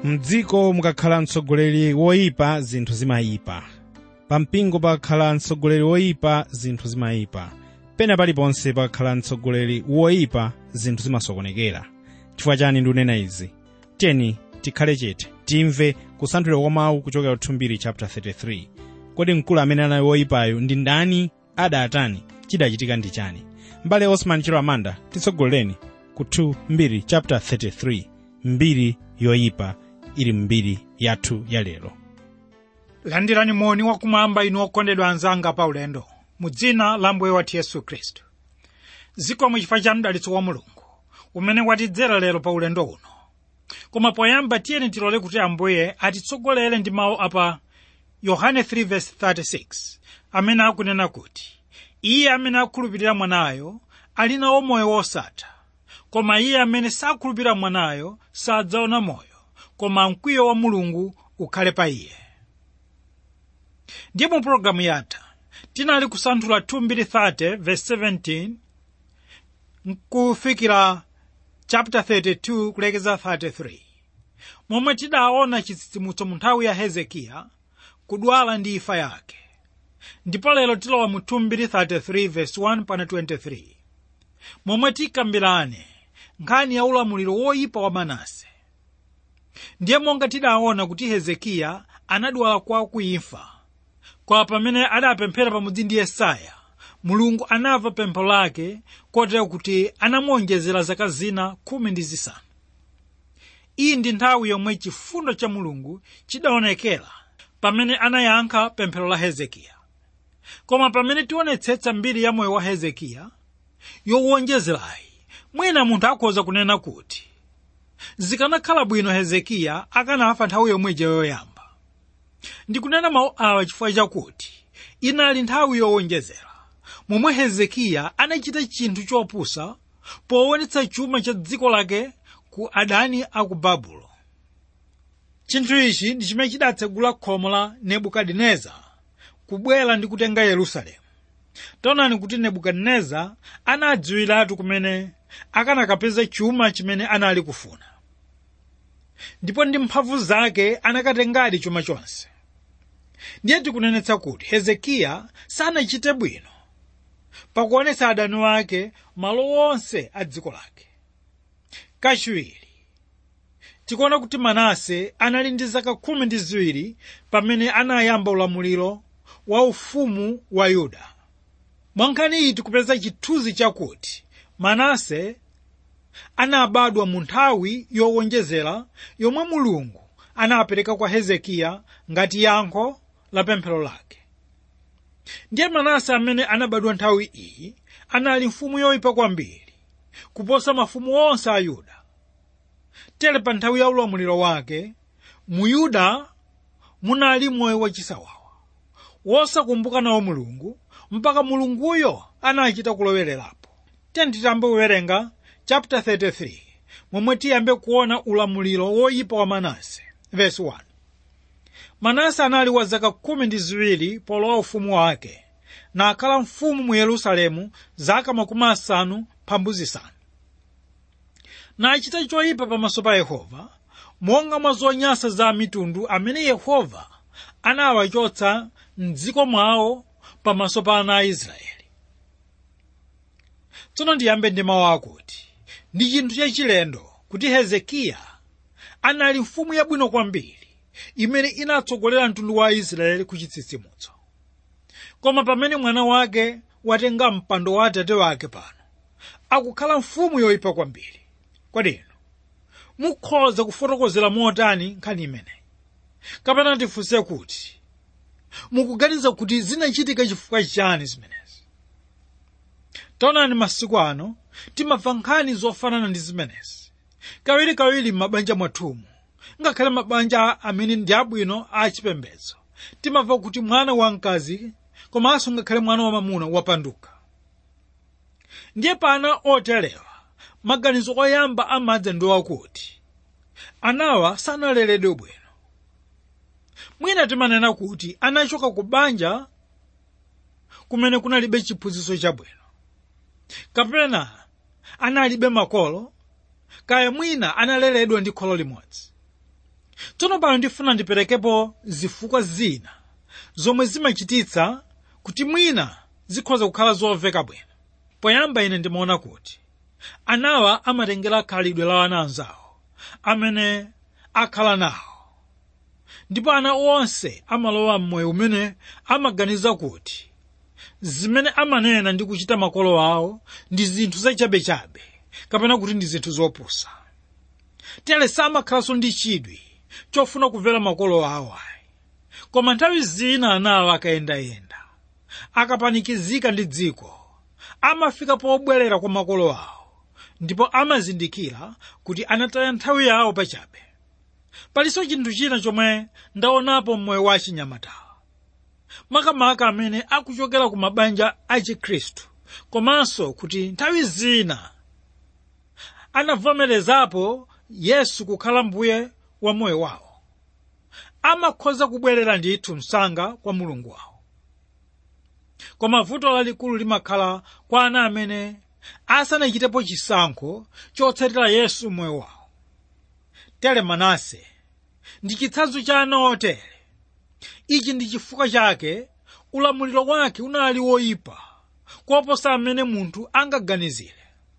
mdziko mukakhala mtsogoleri woyipa zinthu zimayipa pa mpingo pakakhala mtsogoleri woyipa zinthu zimayipa pena paliponse pakakhala mtsogoleri woyipa zinthu zimasokonekera chifukwa chani ndikunena izi tiyeni tikhale chete timve kusanthulira kwa mawu kuchokera kuthumbiri chapter 33 kodi mkulu amene anali woyipayo ndi ndani adatani chidachitika ndi chani mbale osman chiro amanda titsogolereni ku 2 mbiri chapter 33 mbiri yoyipa ili mbiri yathu ya lero landirani moni wakumwamba inu okondedwa anzanga pa ulendo mu dzina la mbuye wathu yesu khristu zikomo chifukwa cha mdalitso wa mulungu umene watidzera lero pa ulendo uno koma poyamba tiyeni tilole kuti ambuye atitsogolere ndi mawu apa yohane 3:36 amene akunena kuti iye amene akhulupirira mwanayo ali nawo moyo wosatha koma iye amene sakhulupirira mwanayo sadzaona moyo koma mkwiyo wa mulungu ukhale pa iye ndiye mu pologalamu yatha tinali kusanthula 2:30 verse 17 nkufikira chapter 32 kulekeza 33 momwe tidaona chitsitsimutso mu nthawi ya hezekiya kudwala ndi imfa yake ndipo lero tilowa mu 2:33 verse 1 pana 23 momwe tikambirane nkhani ya ulamuliro woyipa wa manase ndiye monga tidaona kuti hezekiya anadwala kwa kuimfa kwa pamene adapemphera pamodzi ndi yesaya mulungu anamva pempho lake kotero kuti anamuonjezera zaka zina khumi ndi zisanu iyi ndi nthawi yomwe chifundo cha mulungu chidaonekera pamene anayankha pemphero la hezekiya koma pamene tionetsetsa mbiri ya moyo wa hezekiya yowonjezerayi mwina munthu akhoza kunena kuti zikanakhala bwino hezekiya akanafa nthawi yomweja yoyamba ndikunena mawu awa chifukwa chakuti inali nthawi yowonjezera momwe hezekiya anachita chinthu chopusa powonetsa chuma cha dziko lake ku adani a ku babulo chinthu ichi ndi chimene chidatsegula khomo la nebukadineza kubwera ndi kutenga yerusalemu taonani kuti nebukadineza anadziwiratu kumene akanakapeza chuma chimene anali kufuna ndipo ndi mphamvu zake anakatengadi chuma chonse ndiye tikunenetsa kuti hezekiya sanachite bwino pakuonetsa adani wake malo onse a dziko lake kachiwiri tikuona kuti manase anali ndi zaka khumi ndi ziwiri pamene anayamba ulamuliro wa ufumu wa yuda mwankhani iyi tikupeza chithunzi chakuti manase anabadwa mu nthawi yowonjezera yomwe mulungu anapereka kwa hezekiya ngati yankho la pemphero lake ndiye manase amene anabadwa nthawi iyi anali mfumu yoyipa kwambiri kuposa mafumu onse a yuda tere pa nthawi ya ulamuliro wake mu yuda munali moyo wachisawawa wosakumbuka nawo mulungu mpaka mulunguyo anachita kulowererapo tiyeni tiyambe kuwerenga chapter 33 momwe tiyambe kuona ulamuliro woyipa wa manase verse 1 manase anali wa zaka khumi ndi ziwiri polowa ufumu wake nakhala mfumu mu yerusalemu zaka makumi asanu mphambu zisanu nachita choyipa pamaso pa yehova monga mwa zonyansa za mitundu amene yehova anawachotsa mdziko mwawo pamaso pa ana a israeli tsono ndiyambe ndi mawu akuti ndi chinthu chachilendo kuti hezekiya anali mfumu yabwino kwambiri imene inatsogolera mtundu wa israeli ku chitsitsimutso koma pamene mwana wake watenga mpando wa atate wake pano akukhala mfumu yoyipa kwambiri kodi mukhoza kufotokozera motani nkhani imeneyi kapena tifunse kuti mukuganiza kuti zinachitika chifukwa chani zimenezi taonani masiku ano timamva nkhani zofanana ndi zimenezi kawirikawiri m'mabanja mwathumu ngakhale mabanja amene ndi abwino achipembedzo timamva kuti mwana wamkazi komanso ngakhale mwana wamamuna wapanduka ndiye pana oterewa maganizo oyamba amadza ndi wakuti anawa sanaleredwe bwino mwina timanena kuti anachoka ku banja kumene kunalibe chiphunzitso chabwino kapena analibe makolo kaya mwina analeredwa ndi kholo limodzi tsono pano ndifuna ndiperekepo zifukwa zina zomwe zimachititsa kuti mwina zikhoza kukhala zomveka bwino poyamba ine ndimaona kuti anawa amatengera khalidwe la ana anzawo amene akhala nawo ndipo ana onse amalowa mmoyo umene amaganiza kuti zimene amanena ndi kuchita makolo awo ndi zinthu zachabechabe kapena kuti ndi zinthu zopusa tere samakhalanso ndi chidwi chofuna kumvera makolo awo ayi koma nthawi zina anawo akayendayenda akapanikizika ndi dziko amafika pobwerera kwa makolo awo ndipo amazindikira kuti anataya nthawi yawo pachabe palinso chinthu china chomwe ndaonapo mmoyo wa achinyamatawa makamaka amene akuchokera ku mabanja a chikhristu komanso kuti nthawi zina anavomerezapo yesu kukhala mbuye wa moyo wawo amakhoza kubwerera ndithu msanga kwa mulungu wawo koma vuto lalikulu limakhala kwa ana amene asanachitepo chisankho chotsatira yesu moyo wawo tere manase ndi chitsanzo cha ana otere ichi ndi chifukwa chake ulamuliro wake unali woyipa koposa amene munthu angaganizire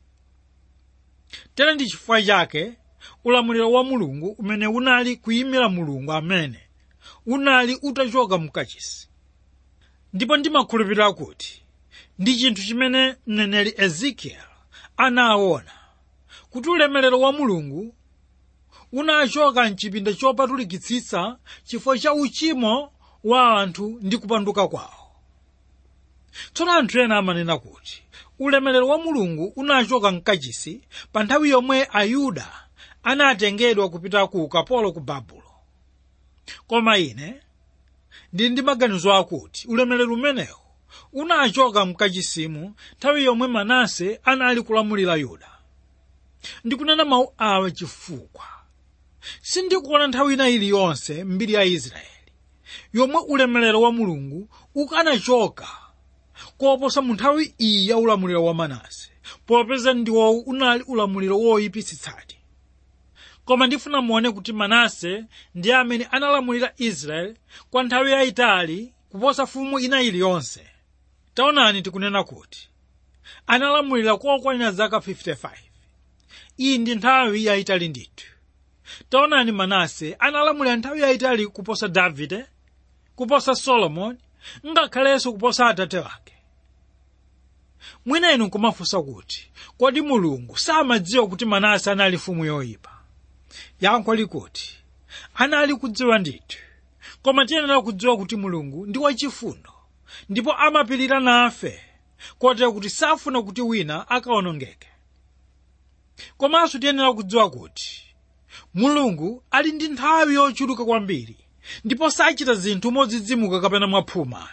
tere ndi chifukwa chake ulamuliro wa mulungu umene unali kuyimira mulungu amene unali utachoka mkachisi ndipo ndimakhulupirira kuti ndi chinthu chimene mneneri ezekiel anaona kuti ulemerero wa mulungu unachoka mchipinda chopatulikitsitsa chifukwa cha uchimo wa anthu ndi kupanduka kwawo tsono anthu ena amanena kuti ulemerero wa mulungu unachoka mkachisi pa nthawi yomwe ayuda anatengedwa kupita ku ukapolo ku babulo koma ine ndili ndi maganizo akuti ulemerero umenewu unachoka mkachisimu nthawi yomwe manase anali kulamulira yuda ndikunena mawu awa chifukwa sindikuona nthawi ina iliyonse mbiri ya israeli yomwe ulemerero wa mulungu ukanachoka koposa mu nthawi iyi ya ulamuliro wa manase popeza ndiwowu unali ulamuliro woyipitsitsadi koma ndifuna muone kuti manase ndi amene analamulira israeli kwa nthawi yayitali kuposa fumu ina iliyonse taonani tikunena kuti analamulira kokwanira zaka 55 iyi ndi nthawi yayitali ndithu taonani manase analamulira nthawi yayitali kuposa davide kuposa solomoni ngakhalenso kuposa atate wake mwina inu nkumafunsa kuti kodi mulungu samadziwa kuti manase anali mfumu yoyipa yankho likuti anali kudziwa ndithu koma tiyenera kudziwa kuti mulungu ndi wachifundo ndipo amapirira nafe kotero kuti safuna kuti wina akaonongeke komanso tiyenera kudziwa kuti mulungu ali ndi nthawi yochuluka kwambiri ndipo sachita zinthu modzidzimuka kapena mwaphuma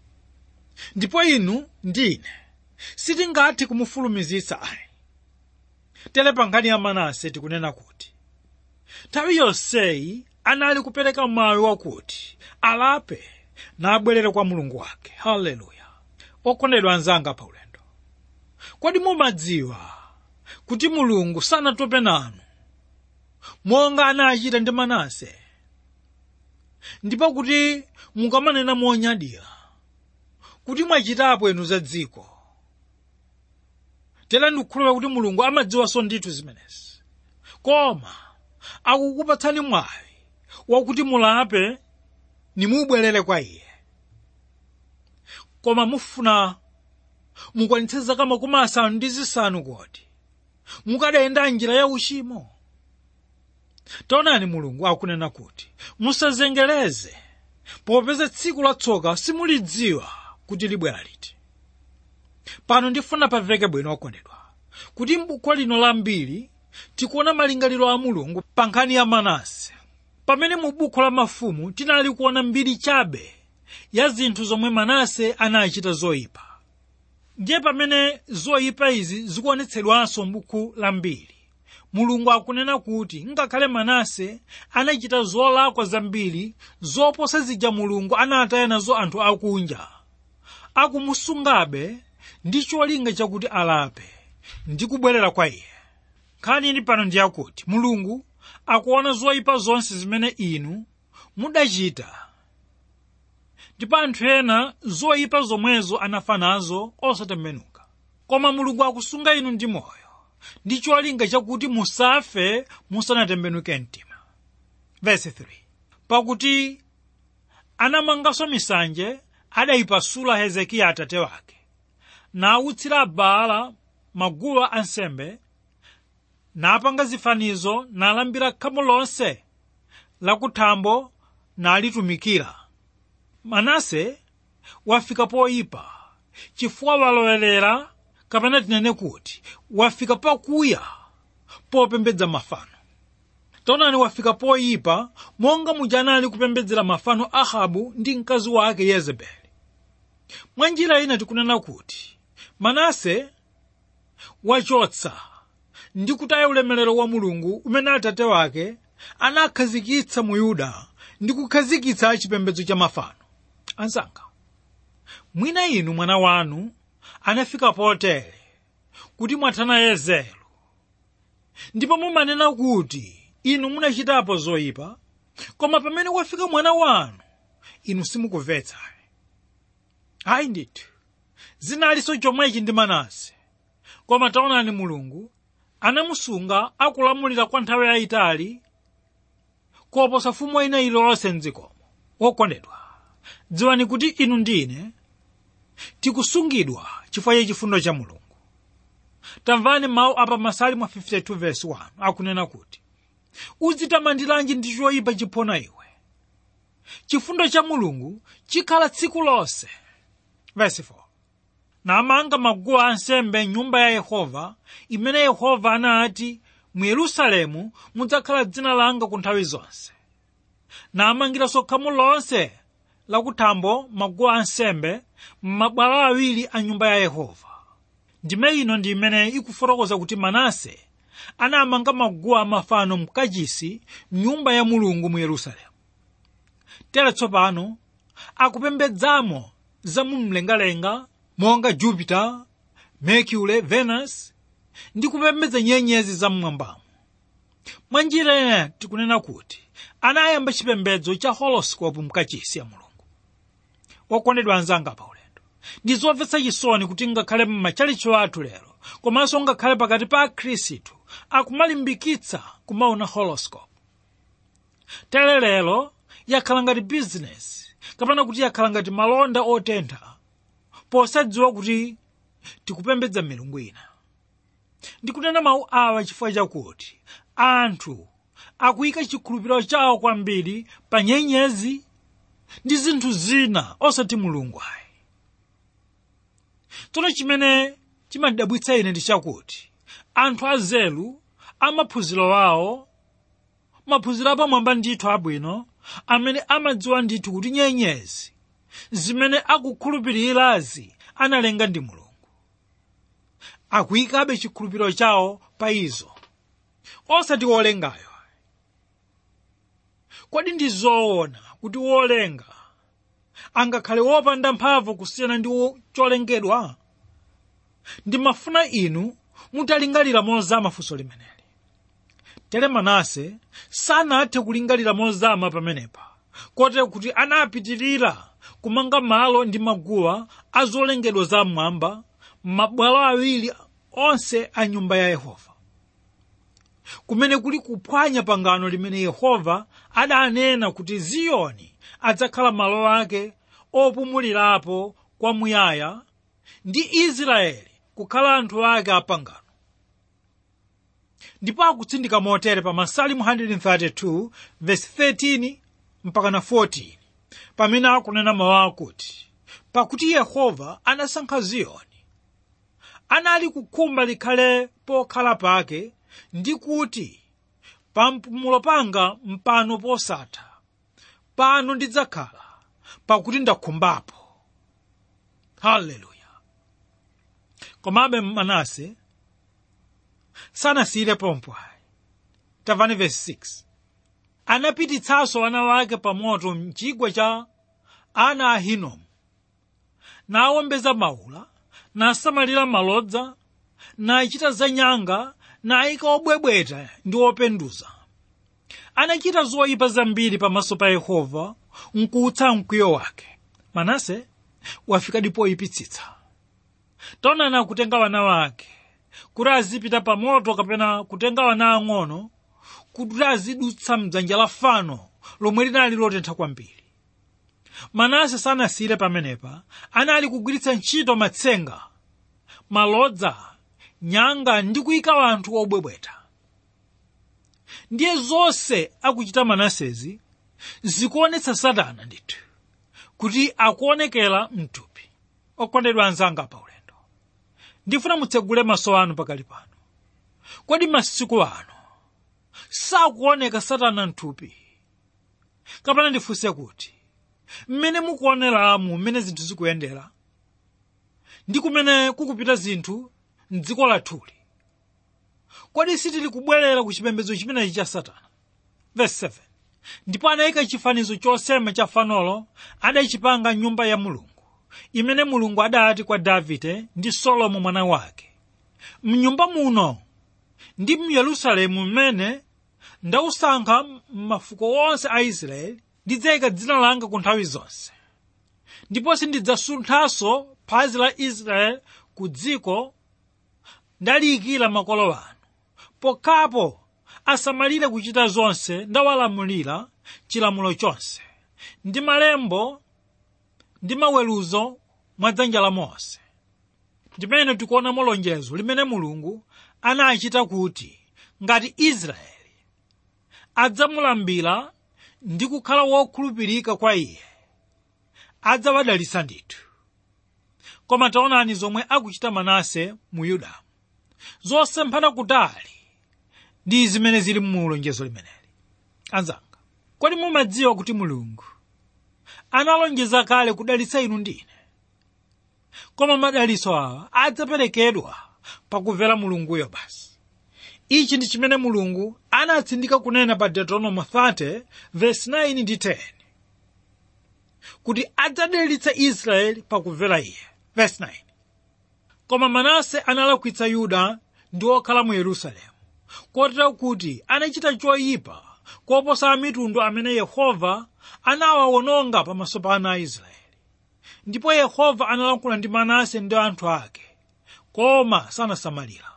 ndipo inu ndine sitingathe kumufulumizitsa ayi tere pa nkhani ya manase tikunena kuti nthawi yonseyi anali kupereka mawu wakuti alape nabwerere kwa mulungu wake haleluya okondedwa anzanga pa ulendo kodi mumadziwa kuti mulungu sanatope nanu monga anachita ndi manase ndipo kuti mukamanena monyadira kuti mwachitapo inu za dziko tera ndikukhulupirira kuti mulungu amadziwanso ndithu zimenezi koma akukupatsani mwayi wakuti mulape nimubwerere kwa iye koma mufuna mukwanitse zaka makumi asanu ndi zisanu kodi mukadayenda njira ya uchimo taonani mulungu akunena kuti musazengereze popeza tsiku latsoka simulidziwa kuti libwera liti pano ndifuna pamveke bwino okondedwa kuti m'buku lino la mbiri tikuona malingaliro a mulungu pa nkhani ya manase pamene mu buku la mafumu tinali kuona mbiri chabe ya zinthu zomwe manase anachita zoyipa ndiye pamene zoyipa izi zikuonetsedwanso m'buku la mbiri mulungu akunena kuti ngakhale manase anachita zolakwa zambiri zoposa zija mulungu anataya nazo anthu akunja akumusungabe ndi cholinga chakuti alape ndi kubwerera kwa iye nkhani ili pano ndi yakuti mulungu akuona zoyipa zonse zimene inu mudachita ndipo anthu ena zoyipa zomwezo anafa nazo osatembenuka koma mulungu akusunga inu ndi moyo ndi cholinga chakuti musafe musanatembenuke mtima verse 3 pakuti anamanganso misanje adayipasula hezekiya atate wake nawutsira baala maguwa ansembe napanga zifanizo nalambira khamu lonse lakuthambo nalitumikira manase wafika poyipa chifukwa walowelera kapena tinene kuti wafika pakuya popembedza mafano taonani wafika poyipa monga muja anali kupembedzera mafano ahabu ndi mkazi wake yezebeli mwa njira ina tikunena kuti manase wachotsa ndi kutaya ulemerero wa mulungu umene atate wake anakhazikitsa mu yuda ndi kukhazikitsa chipembedzo cha mafano anzanga mwina inu mwana wanu anafika potere kuti mwathana yezero ndipo mumanena kuti inu munachitapo zoyipa koma pamene wafika mwana wanu inu simukumvetsa ayi ndithu zinalinso chomwechi ndi manase koma taonani mulungu anamusunga akulamulira kwa nthawi yayitali koposa fumu ina iliyonse mdzikomo wokondedwa dziwani kuti inu ndine tikusungidwa chifukwa cha chifundo cha mulungu tamvani mawu apa masalimo 52 verse 1 akunena kuti udzitamandiranji ndi choyipa chiphona iwe chifundo cha mulungu chikhala tsiku lonse verse 4 namanga maguwa ansembe nyumba ya yehova imene yehova anati mu yerusalemu mudzakhala dzina langa ku nthawi zonse namangiranso khamu lonse lakuthambo maguwa ansembe m'mabwalo awiri a nyumba ya yehova ndime ino ndi imene ikufotokoza kuti manase anamanga maguwa amafano mkachisi mnyumba ya mulungu mu yerusalemu tere tsopano akupembedzamo za mumlengalenga monga jupiter mercury venus ndi kupembedza nyenyezi zam'mwambamo mwa njira ina tikunena kuti anayamba chipembedzo cha horoscope mkachisi ya mulungu wokondedwa anzanga pa ulendo ndi zomvetsa chisoni kuti ngakhale m'machalicho athu lero komanso ngakhale pakati pa akhristu akumalimbikitsa kumaona horoscope tere lero yakhala ngati bizinesi kapena kuti yakhala ngati malonda otentha posadziwa kuti tikupembedza milungu ina ndikunena mawu awa chifukwa chakuti anthu akuyika chikhulupiriro chawo kwambiri pa nyenyezi ndi zinthu zina osati mulungu ayi tsono chimene chimandidabwitsa ine ndi chakuti anthu azelu amaphunziro awo maphunziro apamwamba ndithu abwino amene amadziwa ndithu kuti nyenyezi zimene akukhulupirirazi analenga ndi mulungu akuyikabe chikhulupiriro chawo pa izo osati wolengayo kodi ndi zoona kuti wolenga angakhale wopanda mphamvu kusiyana ndi cholengedwa ndimafuna inu mutalingalira mozama funso limeneli tere manase sanathe kulingalira mozama pamenepa kotero kuti anapitirira kumanga malo ndi maguwa a zolengedwa zam'mwamba m'mabwalo awiri onse a nyumba ya yehova kumene kuli kuphwanya pangano limene yehova adanena kuti ziyoni adzakhala malo ake opumulirapo kwamuyaya ndi israeli kukhala anthu ake apangano ndipo akutsindika motere pa masalimu 132 verse 13 mpaka na 14 pamene akunena mawu akuti pakuti yehova anasankha ziyoni anali kukhumba likhale pokhala pake ndi kuti pa mpumulo panga mpano posatha pano ndidzakhala pakuti ndakhumbapo haleluya komabe manase sanasiyire pompo ayi tamvani verse 6 anapititsanso ana wake pa moto mchigwa cha ana a hinomu nawombeza maula nasamalira malodza nachita zanyanga nayika obwebweta ndi openduza anachita zoyipa zambiri pamaso pa yehova nkuutsa mkwiyo wake manase wafikadi poyipitsitsa taonani akutenga wana wake kuti azipita pa moto kapena kutenga wana ang'ono kuti azidutsa mdzanja la fano lomwe linali lotentha kwambiri manase sanasiyire pamenepa anali kugwiritsa ntchito matsenga malodza nyanga ndi kuyika anthu obwebweta ndiye zonse akuchita manasezi zikuonetsa satana ndithu kuti akuonekera mthupi okondedwa anzanga pa ulendo ndifuna mutsegule maso anu pakali pano kodi masiku ano sakuoneka satana mthupi kapena ndifunse kuti mmene mukuoneramu mmene zinthu zikuyendera ndi kumene kukupita zinthu mdziko lathuli kodi sitili kubwerera ku chipembedzo chimenechi cha satana verse 7 ndipo anayika chifanizo chosema cha fanolo adachipanga nyumba ya mulungu imene mulungu adati kwa davide ndi solomo mwana wake mnyumba muno ndi mu yerusalemu mmene ndausankha mafuko onse a israeli ndidzayika dzina langa ku nthawi zonse ndipo sindidzasunthanso phazi la israeli ku dziko ndaliyikira makolo anu pokhapo asamalire kuchita zonse ndawalamulira chilamulo chonse ndi malembo ndi maweruzo mwa dzanja la mose ndimene tikuonamo lonjezo limene mulungu anachita kuti ngati israeli adzamulambira ndi kukhala wokhulupirika kwa iye adzawadalitsa ndithu koma taonani zomwe akuchita manase mu yudamu zosemphana kutali ndi zimene zili mu lonjezo limeneli anzanga kodi mumadziwa kuti mulungu analonjeza kale kudalitsa inu ndine koma madalitso awa adzaperekedwa pakumvera mulunguyo basi ichi ndi chimene mulungu anatsindika kunena pa deuteronomy 30 verse 9 ndi 10 kuti adzadalitsa israeli pakumvera iye verse 9 koma manase analakwitsa yuda ndi okhala mu yerusalemu kotero kuti anachita choyipa koposa amitundu amene yehova anawawononga pamaso pa ana a israeli ndipo yehova analankhula ndi manase ndi anthu ake koma sanasamalira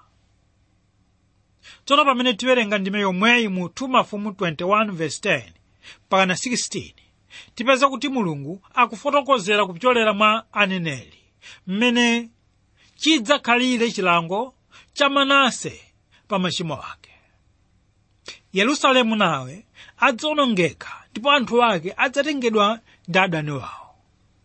tsono pamene tiwerenga ndime yomweyi mu 2 mafumu 21 verse 10 pakana 16 tipeza kuti mulungu akufotokozera kupyolera mwa aneneri mmene chidzakhalire chilango cha manase pa machimo ake yerusalemu nawe adzawonongeka ndipo anthu ake adzatengedwa ndi adani wawo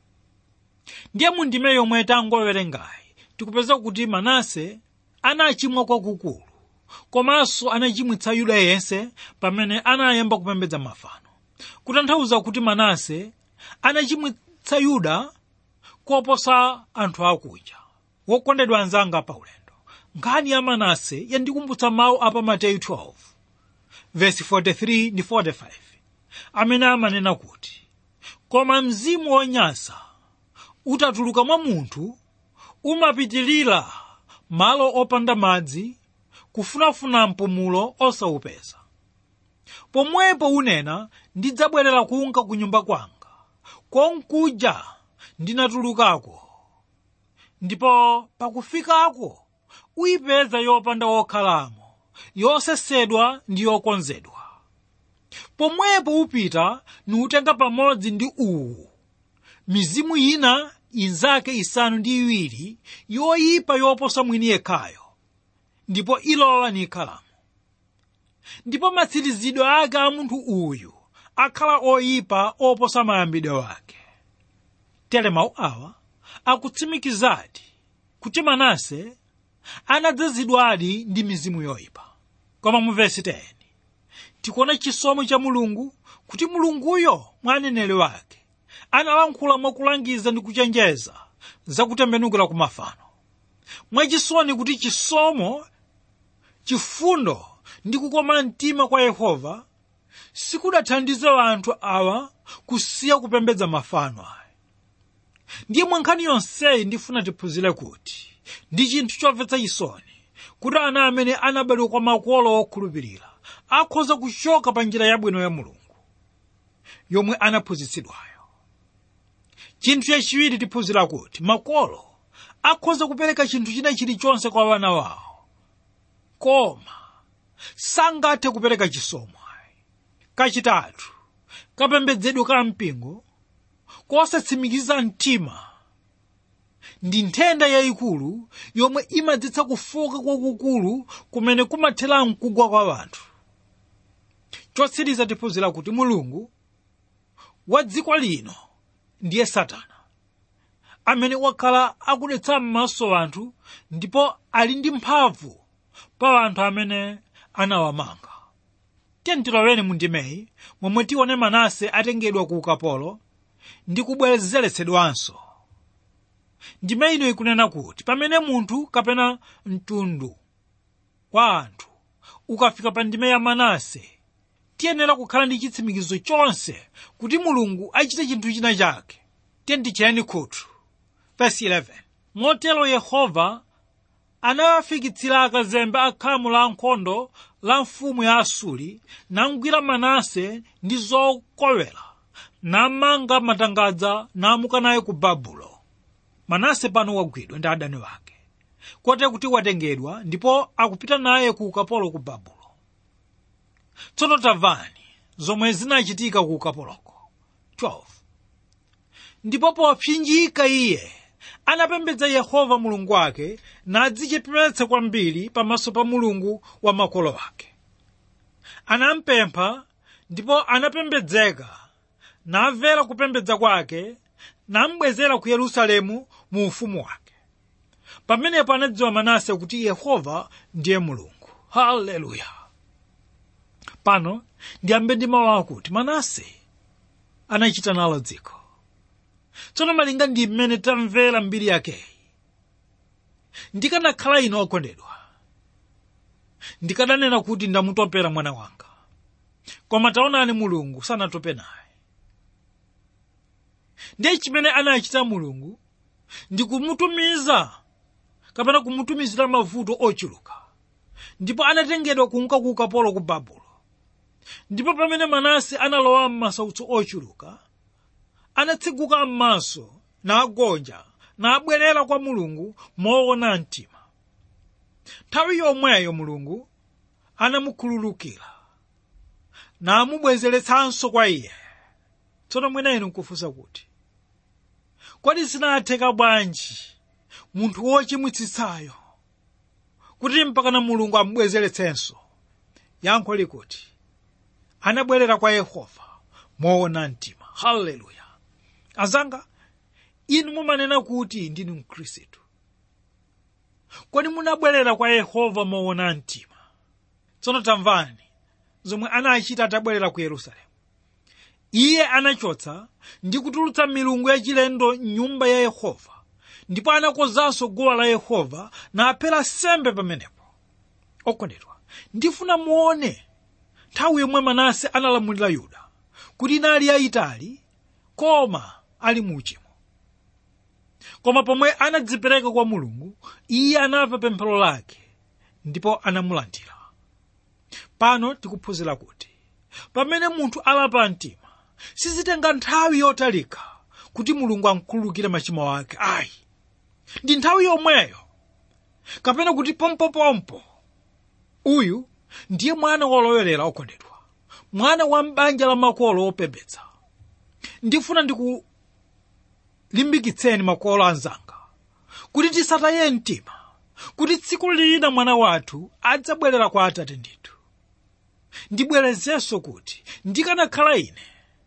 ndiye mu ndime yomwe tangowerengayi tikupeza kuti manase anachimwa kwakukulu komanso anachimwitsa yuda yense pamene anayamba kupembedza mafano kutanthauza kuti manase anachimwitsa yuda koposa anthu akuja wokondedwa anzanga pa ulendo nkhani ya manase yandikumbutsa mawu a pa mateyu 12 verse 43 ndi 45 amene amanena kuti koma mzimu wonyansa utatuluka mwa munthu umapitilira malo opanda madzi kufunafuna mpumulo osawupeza pomwepo unena ndidzabwerera kunka ku nyumba kwanga konkuja ndinatulukako ndipo pakufikako uyipeza yopanda wokhalamo yosesedwa ndi yokonzedwa pomwepo upita nutenga pamodzi ndi uwu mizimu ina inzake isanu ndi iwiri yoyipa yoposa mwini yekhayo ndipo ilowa nikhalamo ndipo matsirizidwe ake a munthu uyu akhala oyipa oposa mayambidwe wake tere mawu awa akutsimikizadi kuti manase anadzazidwadi ndi mizimu yoyipa koma mu vesi 10 tikuona chisomo cha mulungu kuti mulunguyo mwa aneneri wake analankhula mwakulangiza ndi kuchenjeza zakutembenukira ku mafano mwachisoni kuti chisomo chifundo ndi kukoma mtima kwa yehova sikudathandize anthu awa kusiya kupembedza mafano ayi ndiye mwa nkhani yonseyi ndifuna tiphunzire kuti ndi chinthu chomvetsa chisoni kuti ana amene anabadwa kwa makolo okhulupirira akhoza kuchoka pa njira yabwino ya mulungu yomwe anaphunzitsidwayo chinthu chachiwiri tiphunzira kuti makolo akhoza kupereka chinthu china chilichonse kwa wana wawo koma sangathe kupereka chisomo kachitatu kapembedzedwe ka mpingo kosatsimikiza mtima ndi nthenda yayikulu yomwe imadzetsa kufoka kwakukulu kumene kumathera mkugwa kwa anthu chotsiriza tiphunzira kuti mulungu wa dziko lino ndiye satana amene wakhala akudetsa m'maso anthu ndipo ali ndi mphamvu pa anthu amene anawamanga tentiloweni mu ndimeyi momwe tione manase atengedwa ku ukapolo ndi kubwezeretsedwanso ndime ino ikunena kuti pamene munthu kapena mtundu wa anthu ukafika pa ndime ya manase tiyenera kukhala ndi chitsimikizo chonse kuti mulungu achite chinthu china chake tentichiyani khutu verse 11 motero yehova anawafikitsira akazembe akhamu la nkhondo la mfumu ya asuri namgwira manase ndi zokowera namanga matangadza namuka naye ku babulo manase pano wagwidwa ndi adani wake kote kuti watengedwa ndipo akupita naye ku ukapolo ku babulo tsono tamvani zomwe zinachitika ku ukapoloko 12 ndipo popsinjika iye anapembedza yehova mulungu wake nadzichepetsa kwambiri pamaso pa mulungu wa makolo ake anampempha ndipo anapembedzeka namvera kupembedza kwake nambwezera ku yerusalemu mu ufumu wake pamenepo anadziwa manase kuti yehova ndiye mulungu haleluya pano ndiyambe ndi mawu akuti manase anachita nalo dziko tsono malinga ndi mmene tamvera mbiri yakeyi ndikanakhala ino okondedwa ndikananena kuti ndamutopera mwana wanga koma taonani mulungu sanatope naye ndiye chimene anachita mulungu ndi kumutumiza kapena kumutumizira mavuto ochuluka ndipo anatengedwa kunka ku ukapolo ku babulo ndipo pamene manase analowa m'masautso ochuluka anatsiguka m'maso nagonja nabwerera kwa mulungu moona mtima nthawi yomweyo mulungu anamukhululukira namubwezeretsanso kwa iye tsono mwina inu nkufunsa kuti kodi zinatheka bwanji munthu wochimwitsitsayo kuti mpakana mulungu amubwezeretsenso yankho likuti anabwerera kwa yehova moona mtima haleluya azanga inu mumanena kuti ndinu mkhristu kodi munabwerera kwa yehova moona mtima tsono tamvani zomwe anachita atabwerera ku yerusalemu iye anachotsa ndi kutulutsa milungu yachilendo m'nyumba ya yehova ndipo anakonzanso guwa la yehova naphera sembe pamenepo okondedwa ndifuna muone nthawi yomwe manase analamulira yuda kuti inali yayitali koma ali muuchimo koma pomwe anadzipereka kwa mulungu iye anamva pemphero lake ndipo anamulandira pano tikuphunzira kuti pamene munthu alapa mtima sizitenga nthawi yotalika kuti mulungu amkhululukire machimo ake ayi ndi nthawi yomweyo kapena kuti pompopompo uyu ndiye mwana wolowerera okondedwa mwana wa m'banja la makolo opembedza ndifuna ndikulimbikitseni makolo anzanga kuti tisataye mtima kuti tsiku lina mwana wathu adzabwerera kwa atate ndithu ndibwerezenso kuti ndikanakhala ine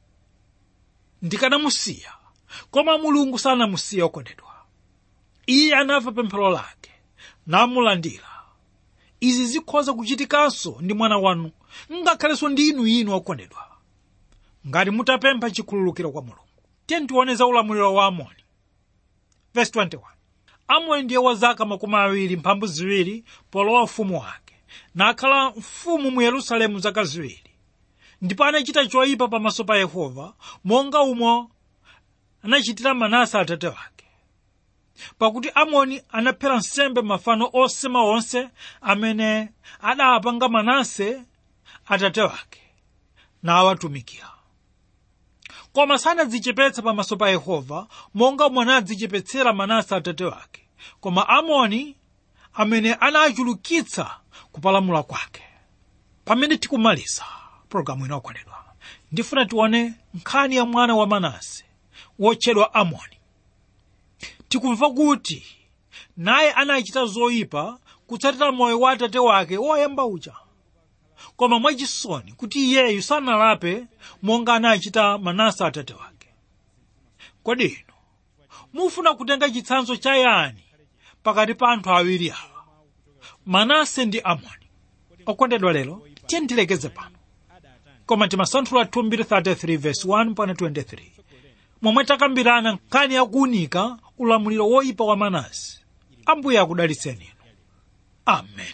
ndikanamusiya koma mulungu sanamusiye okondedwa iye anamva pemphero lake namulandira izi zikhoza kuchitikanso ndi mwana wanu ngakhalenso ndi inu inu okondedwa ngati mutapempha chikhululukiro kwa mulungu tiye tione za ulamuliro wa amoni verse 21 amoni ndiye wa zaka makumi awiri mphambu ziwiri polowa ufumu wake nakhala mfumu mu yerusalemu zaka ziwiri ndipo anachita choyipa pamaso pa yehova monga umo anachitira manase atate wake pakuti amoni anaphera nsembe mafano osema onse amene adapanga manase atate wake nawatumikira koma sanadzichepetse pamaso pa yehova monga mwana adzichepetsera manase atate wake koma amoni amene anachulukitsa kupalamula kwake pamene tikumaliza pologalamu ino okondedwa ndifuna tione nkhani ya mwana wa manase wotchedwa amoni tikumva kuti naye anachita zoyipa kutsatira moyo wa atate wake woyamba uja koma mwachisoni kuti iyeyu sanalape monga anachita manase atate wake kodi inu mufuna kutenga chitsanzo cha yani pakati pa anthu awiri awa manase ndi amoni okondedwa lero tiye tilekeze pano koma timasanthula 233 verse 1 pana 23 momwe takambirana nkhani yakuunika ulamuliro woyipa wa manase ambuye akudalitseni inu amen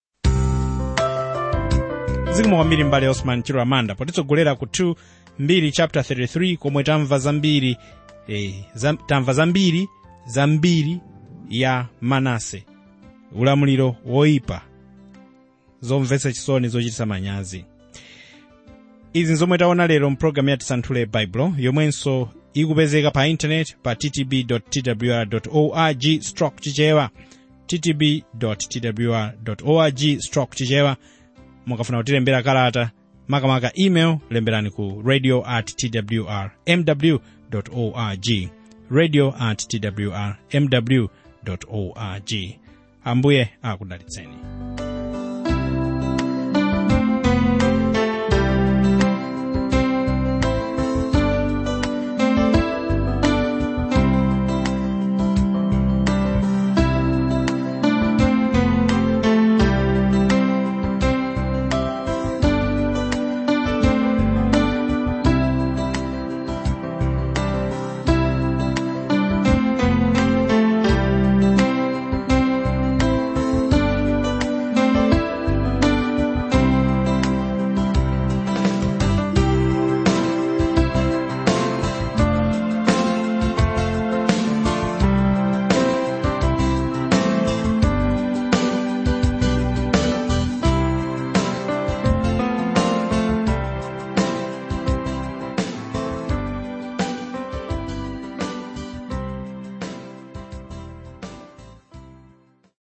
zikomo kwambiri mbale osman chiro amanda potitsogolera ku 2 mbiri chapter 33 komwe tamva zambiri eh, zam, tamva zambiri zambiri ya manase ulamuliro woyipa zomvetsa chisoni zochititsa manyazi izi nzomwe taona lero mpulogalamu ya tisanthule baibulo yomwenso ikupezeka pa intaneti pa ttb twr org stroke chichewa ttb twr org stroke chichewa mukafuna kutilembera kalata makamaka email lemberani ku radio at twr mw org radio at twr mw org ambuye akudalitseni